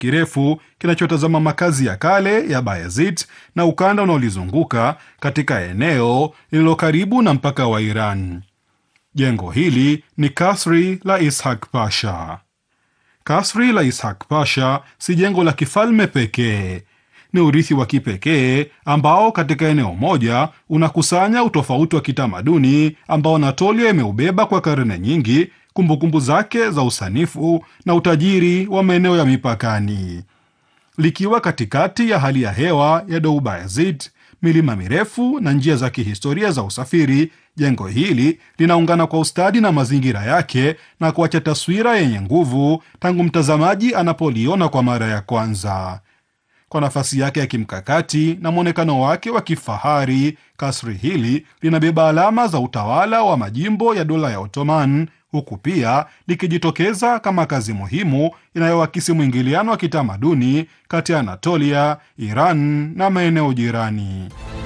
kirefu kinachotazama makazi ya kale ya Bayazid na ukanda unaolizunguka katika eneo lililo karibu na mpaka wa Iran. Jengo hili ni kasri la Ishak Pasha. Kasri la Ishak Pasha si jengo la kifalme pekee, ni urithi wa kipekee ambao katika eneo moja unakusanya utofauti wa kitamaduni ambao Anatolia imeubeba kwa karne nyingi, kumbukumbu zake za usanifu na utajiri wa maeneo ya mipakani. Likiwa katikati ya hali ya hewa ya Doubayazid, milima mirefu na njia za kihistoria za usafiri, jengo hili linaungana kwa ustadi na mazingira yake na kuacha taswira yenye nguvu tangu mtazamaji anapoliona kwa mara ya kwanza. Kwa nafasi yake ya kimkakati na mwonekano wake wa kifahari, kasri hili linabeba alama za utawala wa majimbo ya dola ya Ottoman, huku pia likijitokeza kama kazi muhimu inayoakisi mwingiliano wa kitamaduni kati ya Anatolia, Iran na maeneo jirani.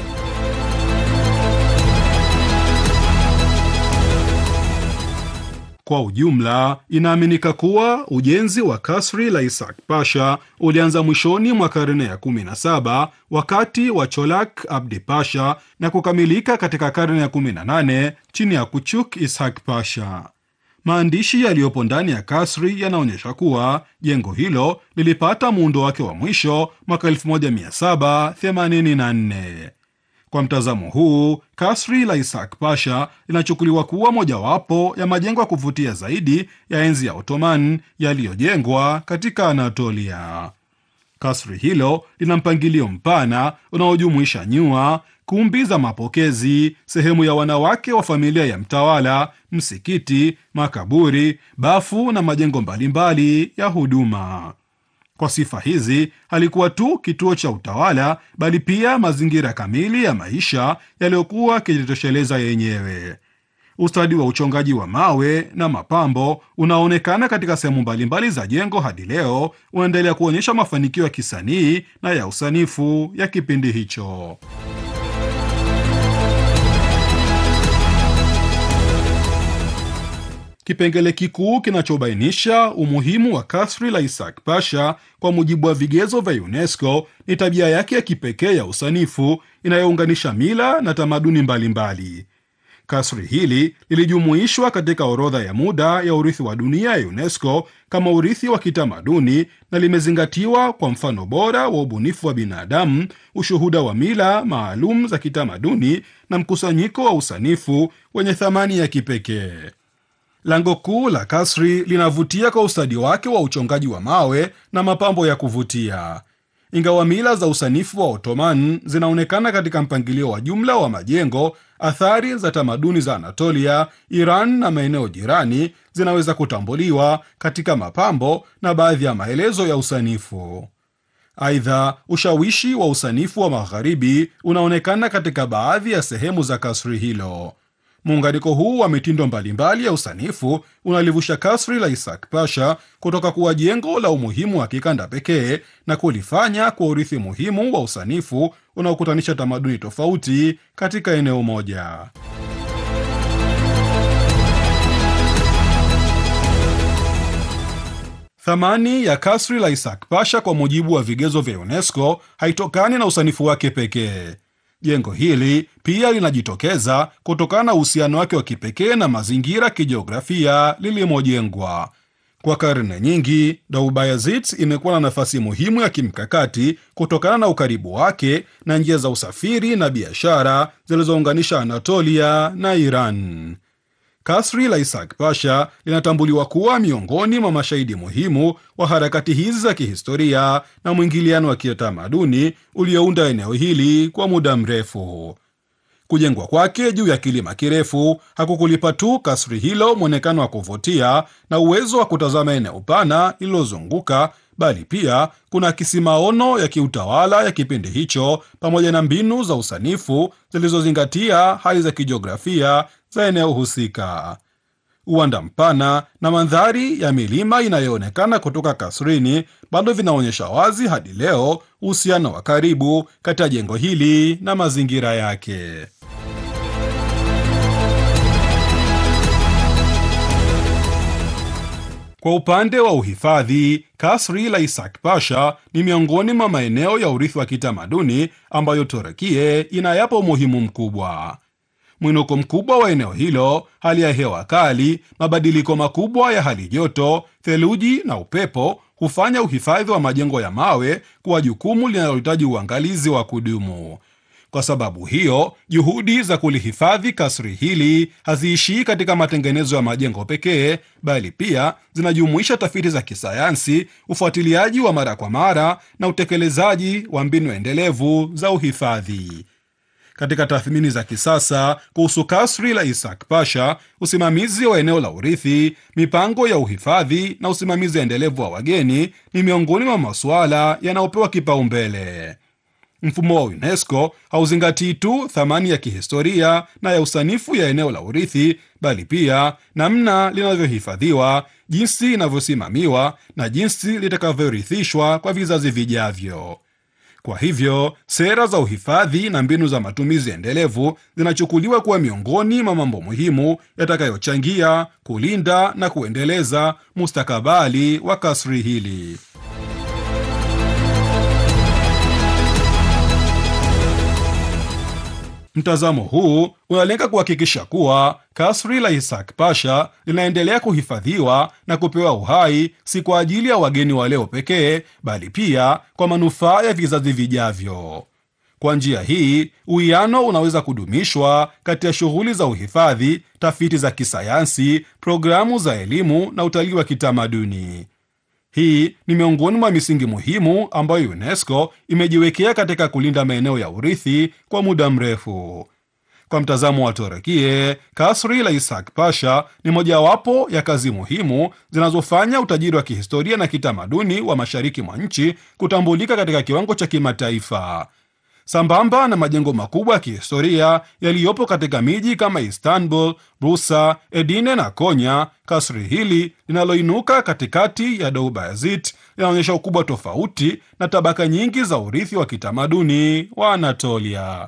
Kwa ujumla, inaaminika kuwa ujenzi wa kasri la Ishak Pasha ulianza mwishoni mwa karne ya 17 wakati wa Cholak Abdi Pasha na kukamilika katika karne ya 18 chini ya Kuchuk Ishak Pasha. Maandishi yaliyopo ndani ya kasri yanaonyesha kuwa jengo hilo lilipata muundo wake wa mwisho mwaka 1784. Kwa mtazamo huu, kasri la Ishak Pasha linachukuliwa kuwa mojawapo ya majengo ya kuvutia zaidi ya enzi ya Ottoman yaliyojengwa katika Anatolia. Kasri hilo lina mpangilio mpana unaojumuisha nyua, kumbi za mapokezi, sehemu ya wanawake wa familia ya mtawala, msikiti, makaburi, bafu na majengo mbalimbali ya huduma. Kwa sifa hizi halikuwa tu kituo cha utawala bali pia mazingira kamili ya maisha yaliyokuwa yakijitosheleza yenyewe. Ustadi wa uchongaji wa mawe na mapambo unaoonekana katika sehemu mbalimbali za jengo hadi leo unaendelea kuonyesha mafanikio ya kisanii na ya usanifu ya kipindi hicho. Kipengele kikuu kinachobainisha umuhimu wa kasri la Ishak Pasha kwa mujibu wa vigezo vya UNESCO ni tabia yake ya kipekee ya usanifu inayounganisha mila na tamaduni mbalimbali mbali. Kasri hili lilijumuishwa katika orodha ya muda ya urithi wa dunia ya UNESCO kama urithi wa kitamaduni na limezingatiwa kwa mfano bora wa ubunifu wa binadamu, ushuhuda wa mila maalum za kitamaduni na mkusanyiko wa usanifu wenye thamani ya kipekee. Lango kuu la kasri linavutia kwa ustadi wake wa uchongaji wa mawe na mapambo ya kuvutia. Ingawa mila za usanifu wa Ottoman zinaonekana katika mpangilio wa jumla wa majengo, athari za tamaduni za Anatolia, Iran na maeneo jirani zinaweza kutambuliwa katika mapambo na baadhi ya maelezo ya usanifu. Aidha, ushawishi wa usanifu wa Magharibi unaonekana katika baadhi ya sehemu za kasri hilo. Muunganiko huu wa mitindo mbalimbali ya usanifu unalivusha kasri la Ishak Pasha kutoka kuwa jengo la umuhimu wa kikanda pekee na kulifanya kwa urithi muhimu wa usanifu unaokutanisha tamaduni tofauti katika eneo moja. Thamani ya kasri la Ishak Pasha kwa mujibu wa vigezo vya UNESCO haitokani na usanifu wake pekee. Jengo hili pia linajitokeza kutokana na uhusiano wake wa kipekee na mazingira kijiografia lilimojengwa. Kwa karne nyingi, Doubayazid imekuwa na nafasi muhimu ya kimkakati kutokana na ukaribu wake na njia za usafiri na biashara zilizounganisha Anatolia na Iran. Kasri la Ishak Pasha linatambuliwa kuwa miongoni mwa mashahidi muhimu wa harakati hizi za kihistoria na mwingiliano wa kitamaduni uliounda eneo hili kwa muda mrefu. Kujengwa kwake juu ya kilima kirefu hakukulipa tu kasri hilo mwonekano wa kuvutia na uwezo wa kutazama eneo pana lililozunguka, bali pia kuna akisi maono ya kiutawala ya kipindi hicho pamoja na mbinu za usanifu zilizozingatia hali za kijiografia za eneo husika. Uwanda mpana na mandhari ya milima inayoonekana kutoka kasrini bado vinaonyesha wazi hadi leo uhusiano wa karibu kati ya jengo hili na mazingira yake. Kwa upande wa uhifadhi, kasri la Isak Pasha ni miongoni mwa maeneo ya urithi wa kitamaduni ambayo Turukie inayapa umuhimu mkubwa. Mwinuko mkubwa wa eneo hilo, hali ya hewa kali, mabadiliko makubwa ya hali joto, theluji na upepo hufanya uhifadhi wa majengo ya mawe kuwa jukumu linalohitaji uangalizi wa kudumu. Kwa sababu hiyo, juhudi za kulihifadhi kasri hili haziishii katika matengenezo ya majengo pekee, bali pia zinajumuisha tafiti za kisayansi, ufuatiliaji wa mara kwa mara na utekelezaji wa mbinu endelevu za uhifadhi. Katika tathmini za kisasa kuhusu kasri la Isak Pasha, usimamizi wa eneo la urithi, mipango ya uhifadhi na usimamizi endelevu wa wageni ni miongoni mwa masuala yanayopewa kipaumbele. Mfumo wa UNESCO hauzingatii tu thamani ya kihistoria na ya usanifu ya eneo la urithi, bali pia namna linavyohifadhiwa, jinsi inavyosimamiwa na jinsi litakavyorithishwa kwa vizazi vijavyo. Kwa hivyo sera za uhifadhi na mbinu za matumizi endelevu zinachukuliwa kuwa miongoni mwa mambo muhimu yatakayochangia kulinda na kuendeleza mustakabali wa kasri hili. Mtazamo huu unalenga kuhakikisha kuwa kasri la Isak Pasha linaendelea kuhifadhiwa na kupewa uhai, si kwa ajili ya wageni wa leo pekee, bali pia kwa manufaa ya vizazi vijavyo. Kwa njia hii, uwiano unaweza kudumishwa kati ya shughuli za uhifadhi, tafiti za kisayansi, programu za elimu na utalii wa kitamaduni. Hii ni miongoni mwa misingi muhimu ambayo UNESCO imejiwekea katika kulinda maeneo ya urithi kwa muda mrefu. Kwa mtazamo wa Turukie, kasri la Isak Pasha ni mojawapo ya kazi muhimu zinazofanya utajiri wa kihistoria na kitamaduni wa mashariki mwa nchi kutambulika katika kiwango cha kimataifa. Sambamba na majengo makubwa ya kihistoria yaliyopo katika miji kama Istanbul, Bursa, Edirne na Konya, kasri hili linaloinuka katikati ya Deobazit linaonyesha ukubwa tofauti na tabaka nyingi za urithi wa kitamaduni wa Anatolia.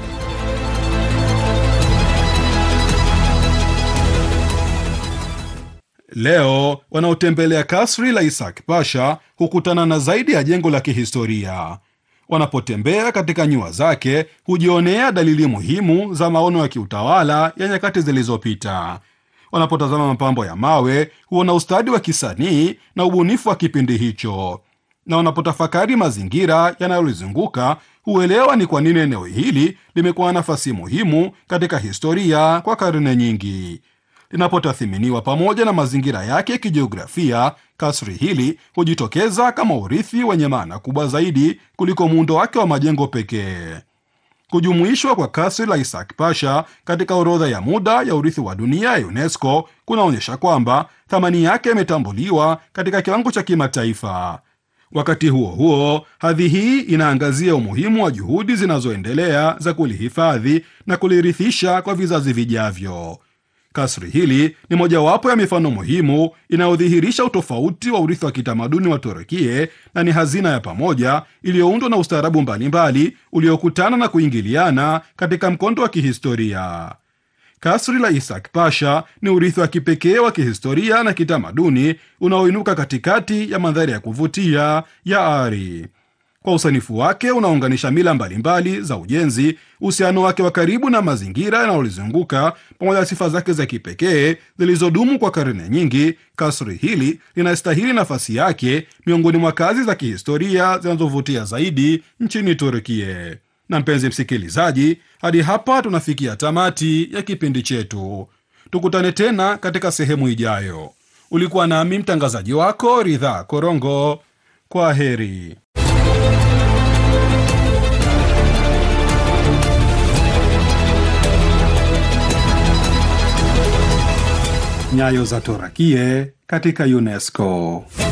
Leo wanaotembelea kasri la Isak Pasha hukutana na zaidi ya jengo la kihistoria. Wanapotembea katika nyua zake hujionea dalili muhimu za maono ya kiutawala ya nyakati zilizopita. Wanapotazama mapambo ya mawe huona ustadi wa kisanii na ubunifu wa kipindi hicho, na wanapotafakari mazingira yanayolizunguka huelewa ni kwa nini eneo hili limekuwa nafasi muhimu katika historia kwa karne nyingi. Linapotathiminiwa pamoja na mazingira yake ya kijiografia, kasri hili hujitokeza kama urithi wenye maana kubwa zaidi kuliko muundo wake wa majengo pekee. Kujumuishwa kwa kasri la Isak Pasha katika orodha ya muda ya urithi wa dunia ya UNESCO kunaonyesha kwamba thamani yake imetambuliwa katika kiwango cha kimataifa. Wakati huo huo, hadhi hii inaangazia umuhimu wa juhudi zinazoendelea za kulihifadhi na kulirithisha kwa vizazi vijavyo. Kasri hili ni mojawapo ya mifano muhimu inayodhihirisha utofauti wa urithi wa kitamaduni wa Turukie na ni hazina ya pamoja iliyoundwa na ustaarabu mbalimbali uliokutana na kuingiliana katika mkondo wa kihistoria. Kasri la Isak Pasha ni urithi wa kipekee wa kihistoria na kitamaduni unaoinuka katikati ya mandhari ya kuvutia ya Ari. Kwa usanifu wake unaounganisha mila mbalimbali za ujenzi, uhusiano wake wa karibu na mazingira yanayolizunguka, pamoja na sifa zake za kipekee zilizodumu kwa karne nyingi, kasri hili linastahili nafasi yake miongoni mwa kazi za kihistoria zinazovutia zaidi nchini Turkie. Na mpenzi msikilizaji, hadi hapa tunafikia tamati ya kipindi chetu. Tukutane tena katika sehemu ijayo. Ulikuwa nami mtangazaji wako Ridhaa Korongo. Kwa heri. Nyayo za Torakie katika UNESCO.